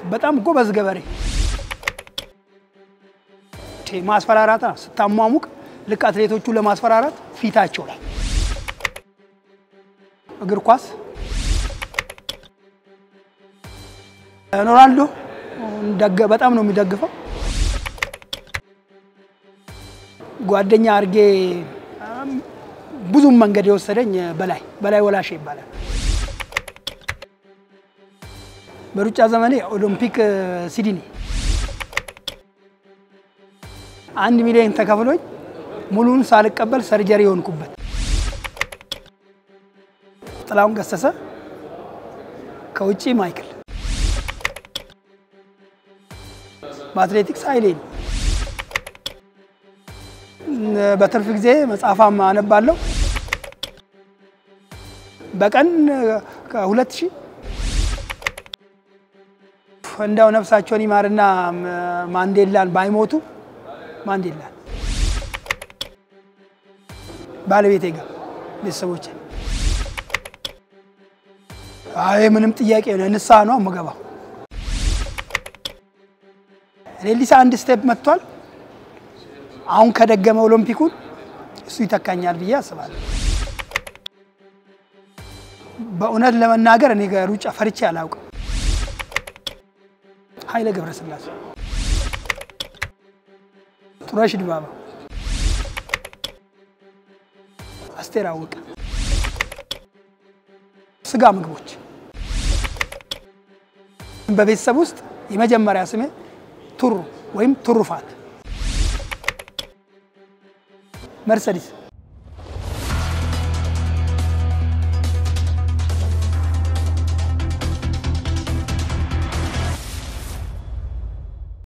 በጣም ጎበዝ ገበሬ ማስፈራራት ስታሟሙቅ ልክ አትሌቶቹ ለማስፈራራት ፊታቸው ላይ እግር ኳስ ሮናልዶ በጣም ነው የሚደግፈው። ጓደኛ አድርጌ ብዙም መንገድ የወሰደኝ በላይ በላይ ወላሽ ይባላል። በሩጫ ዘመኔ ኦሎምፒክ ሲድኒ አንድ ሚሊዮን ተከፍሎኝ ሙሉን ሳልቀበል ሰርጀሪ የሆንኩበት ጥላሁን ገሰሰ ከውጭ ማይክል በአትሌቲክስ ኃይሌ ነው። በትርፍ ጊዜ መጽሐፋም አነባለሁ። በቀን ከሁለት ሺህ እንዳው ነፍሳቸውን ይማርና ማንዴላን ባይሞቱ ማንዴላን ባለቤቴ ጋር ቤተሰቦቼ አይ ምንም ጥያቄ ነው ንስሐ ነው የምገባው። ሌሊሳ አንድ ስቴፕ መጥቷል። አሁን ከደገመ ኦሎምፒኩን እሱ ይተካኛል ብዬ አስባለሁ። በእውነት ለመናገር እኔ ሩጫ ፈርቼ አላውቅም። ኃይለ ገብረስላሴ፣ ጡረሽ ድባባ፣ አስቴር አወቀ፣ ስጋ ምግቦች በቤተሰብ ውስጥ የመጀመሪያ ስሜ ቱሩ ወይም ቱሩፋት መርሰዲስ